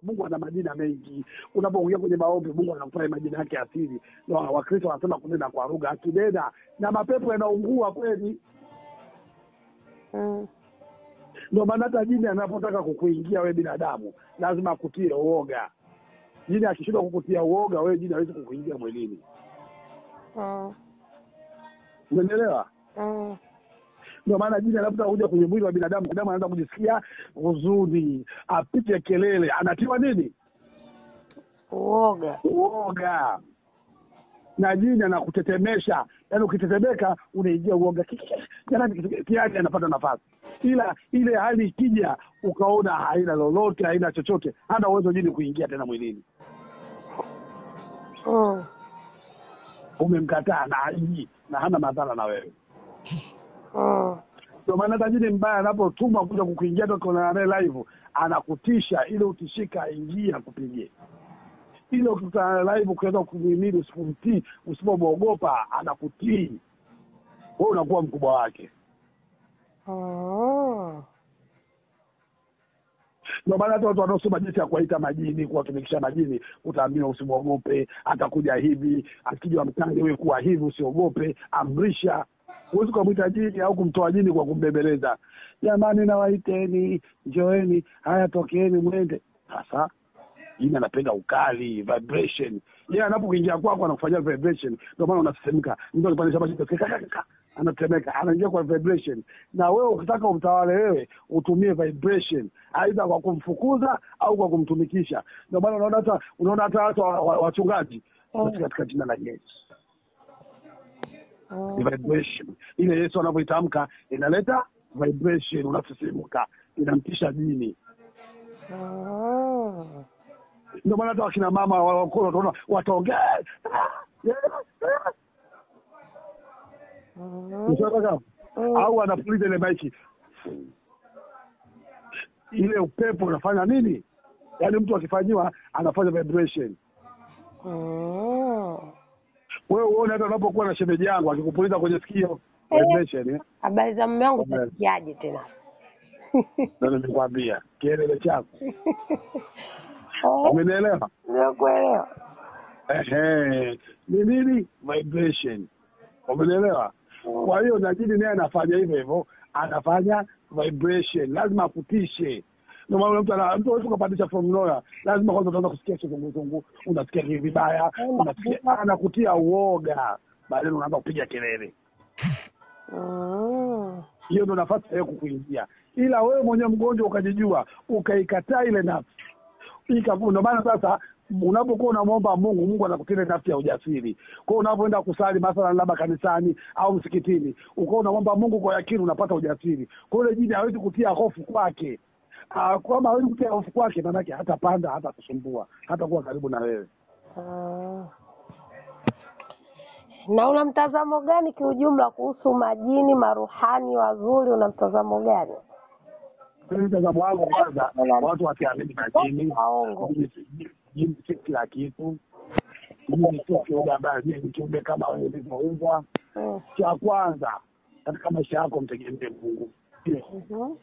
Mungu ana majina mengi. Unapoingia kwenye maombi, Mungu anakupa majina yake asili. Na Wakristo wanasema kunena kwa lugha, akinena na mapepo yanaungua kweli. Mm. Ndio maana hata jini anapotaka kukuingia wewe binadamu, lazima akutie uoga. Jini akishindwa kukutia uoga, wewe jini hawezi kukuingia mwilini. Mm. Umeelewa? Mm. Ndio maana jini anapotaka kuja kwenye mwili wa binadamu, binadamu anaanza kujisikia huzuni, apige kelele, anatiwa nini? Uoga. Uoga. Na jini anakutetemesha, yaani ukitetemeka unaingia uoga, jamani, tayari anapata nafasi. Ila ile hali ikija, ukaona haina lolote, haina chochote, hana uwezo jini kuingia tena mwilini, Mm. umemkataa na haiji na hana madhara na wewe. Mm. Ndio maana hata jini mbaya anapotumwa kuja kukuingia toka na naye live, anakutisha ili utishika, aingie akupigie. Ile ukikutana naye live ukiweza kumhimili, usipomtii, usipomwogopa, anakutii wewe, unakuwa mkubwa wake. Mm. Ndio maana hata watu wanaosoma jinsi ya kuwaita majini, kuwatumikisha majini, utaambiwa usimwogope, atakuja hivi, akija mkali wewe kuwa hivi, usiogope, amrisha. Huwezi kumwita jini au kumtoa jini kwa kumbembeleza, jamani, nawaiteni, njoeni, haya, tokeeni, mwende. Sasa jini anapenda ukali, vibration. Yeye anapokuingia kwako anakufanyia vibration, ndio maana unasesemka. Mtu akipandisha maji anatemeka, anaingia kwa vibration. Na wewe ukitaka umtawale wewe, utumie vibration, aidha kwa kumfukuza au kwa kumtumikisha. Ndio maana unaona hata unaona hata hata wa- wa- wachungaji Mm. katika jina la Yesu Mm. ni vibration. Ile Yesu anavyoitamka inaleta vibration, unasisimuka, inamtisha jini. Mm. Ndio maana hata wakina mama wakolo utaona wataongea Mm. Mshaka Mm. au anapuliza ile maiki, ile upepo unafanya nini? Yaani mtu akifanyiwa anafanya vibration. Mm. Wewe uone hata unapokuwa na shemeji yangu akikupuliza kwenye sikio Eh. vibration, eh? Habari za mume wangu Amen. utasikiaje tena? Ndio nimekwambia kielele chako, Eh, umenielewa? Nimekuelewa. Ehe, ni nini vibration, umenielewa? Kwa hiyo na jini naye anafanya hivyo hivyo, anafanya vibration, lazima akutishe. Ndio maana mtu ana mtu hawezi kupandisha from nowhere, lazima kwanza utaanza kusikia kizunguzungu, unasikia hivi vibaya, unasikia anakutia uoga, baadaye unaanza kupiga kelele. Mm. Hiyo ndio nafasi ya kukuingia, ila wewe mwenyewe mgonjwa ukajijua, ukaikataa ile nafsi ika. Ndio maana sasa unapokuwa unamwomba Mungu, Mungu anakutia ile nafsi ya ujasiri. Kwa hiyo unapoenda kusali mathalan, labda kanisani au msikitini, ukawa unamwomba Mungu kwa yakini, unapata ujasiri. Kwa hiyo ile jini hawezi kutia hofu kwake. Ah, kama hawezi kutia hofu kwake, maanake hatapanda, hata kusumbua, hata kuwa karibu na wewe. Ah. Na una mtazamo gani kiujumla kuhusu majini, maruhani wazuri? Una mtazamo gani? Mimi mtazamo wangu kwanza, watu wasiamini majini. Waongo. Jini si- jini si kila kitu. Jini sio kiumbe ambaye jini ni kiumbe kama wewe ulivyoumbwa. Mm. Cha kwanza katika maisha yako mtegemee Mungu. Mhm.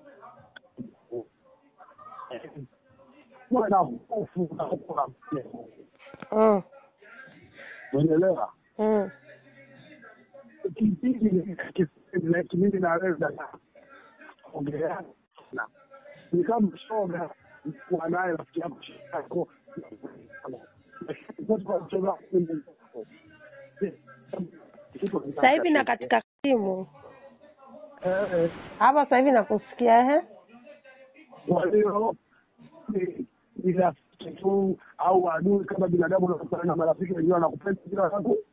Kuwa na hofu na kuwa na Mungu. Mm. Unaelewa? Mm. Kipindi kimindi na wewe dada ongelea na ni kama mshoga kuwa naye rafiki yako yako Sasa hivi na katika simu Eh, eh. hapa, sasa hivi nakusikia ehe. Kwa hiyo ni- ni rafiki tu au adui kama binadamu unakutana na marafiki wengine wanakupenda kila siku